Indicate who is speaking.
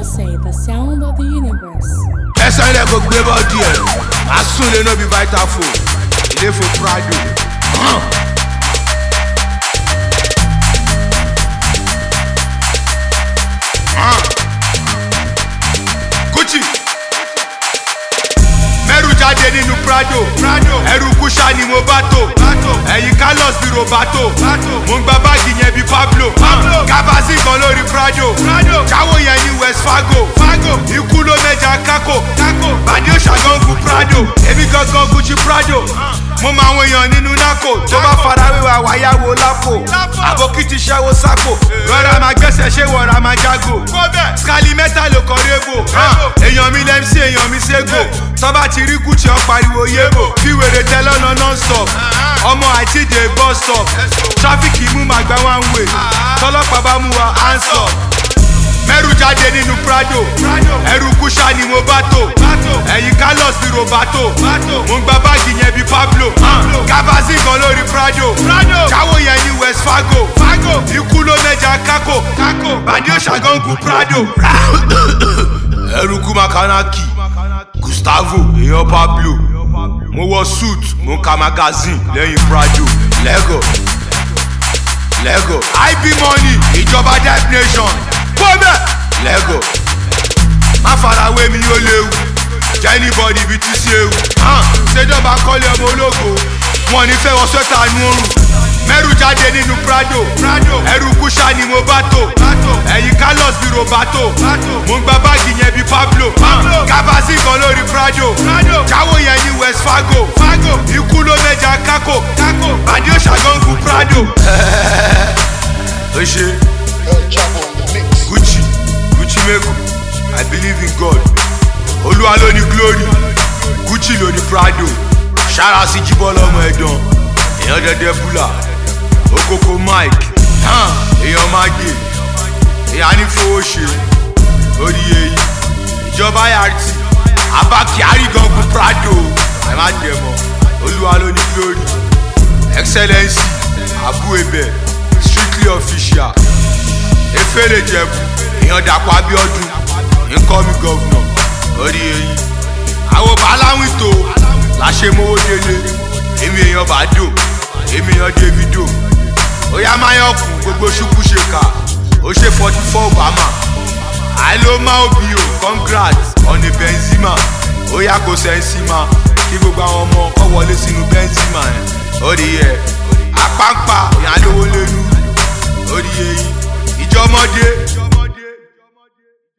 Speaker 1: say the sound of the universe.
Speaker 2: ẹsẹ̀ ilẹ̀ kò gbé bọ́ọ̀dì ẹ̀ asúnlé náà bí vital phone ilé fún prado. Hàn. Hàn. Gucci mẹ́rù jáde nínú prado ẹrù kúṣà ni mo bá tò ẹ̀yìn carlos bí robato mo ń gba báàgì yẹn bí pablo kábàásì kan lórí prado káwó yẹn ní west fargo ikú ló mẹja kákò bàdé òṣàgọ́ngù prado èmi gangan gucci prado mo máa ń èèyàn nínú nákò tó bá farawéwà wáyàwó lápò àbókìtì ṣẹ́wó sápò rọra máa gbẹ́sẹ̀ ṣé wọ̀ra máa jágò skali mẹ́ta ló kọ́ rébò èèyàn mi lẹ́mí sí èèyàn mi ségò tọ́ba ti rí gucci ọ̀ pariwo yébò fi wèrè tẹ lọ́nà non-stop ọmọ àìtíde bus stop tráfíkì mú màgbà one way tọ́lọ́pàá bá mú wa hands up mẹ́rù jáde nínú prado ẹrù kúṣà ni mo bá tò ẹ̀yìn carlos bí robato mo ń gba báàgì yẹn bí pablo kábàásì kan lórí prado káwó yẹn ní west fargo ikú ló mẹja kákò bàdé òṣàgọ́ngù prado ẹrù kú makanaki gustavo èèyàn pablo mo wọ suit mo ń ka magazine lẹ́yìn prado lego lego ib money ìjọba death nation kọ́mẹ̀ lego má farawé mi ó léwu jẹ́nibọ́dì ibi tí sí ewu ṣèjọba kọ́lé ọmọ ológo wọn ní fẹ́ wọn sọ́tà nu oorun mẹ́rù jáde nínú prado ẹrù kúṣà ni mo bá tò ẹ̀yìn carlos bí robato mo ń gba báàgì yẹn bí pablo kábàásì kan lórí prado káwó yẹn ní west fargo ikú ló mẹja kákò bàdé òṣàgọ́ngù prado. ó ṣe gucci gucci meko i believe in god olúwa ló ní glory gucci ló ní prado ṣára sí jíbọ́ lọ́mọ ẹ̀dán èèyàn dẹ́dẹ́ búlà okoko mike hàn èèyàn mágè èèyàn ní fowó ṣe orí èyí ìjọba yàtì abá kyari gangun prado ẹ má dẹ̀ mọ́ olúwa ló ní glory excellency abu ebe strictly official efele jẹbu èèyàn dàpọ̀ abiodun nkọ́mi gọ́vnọ̀ orí eyín àwọn bàálàwìn tó láṣẹ mowó délé èmi èèyàn bàdó èmi èèyàn davido ó yá máyọ̀kùn gbogbo ṣùkú ṣe kà ó ṣe forty four obama àìlómà òbí o congrats ọ̀nì benzema ó yá kó sẹ́ńsìmá kí gbogbo àwọn ọmọ kọ́ wọlé sínú benzema ẹ̀ orí ẹ̀ apáńpá ìyàlówó lẹ́nu orí eyín ìjọmọdé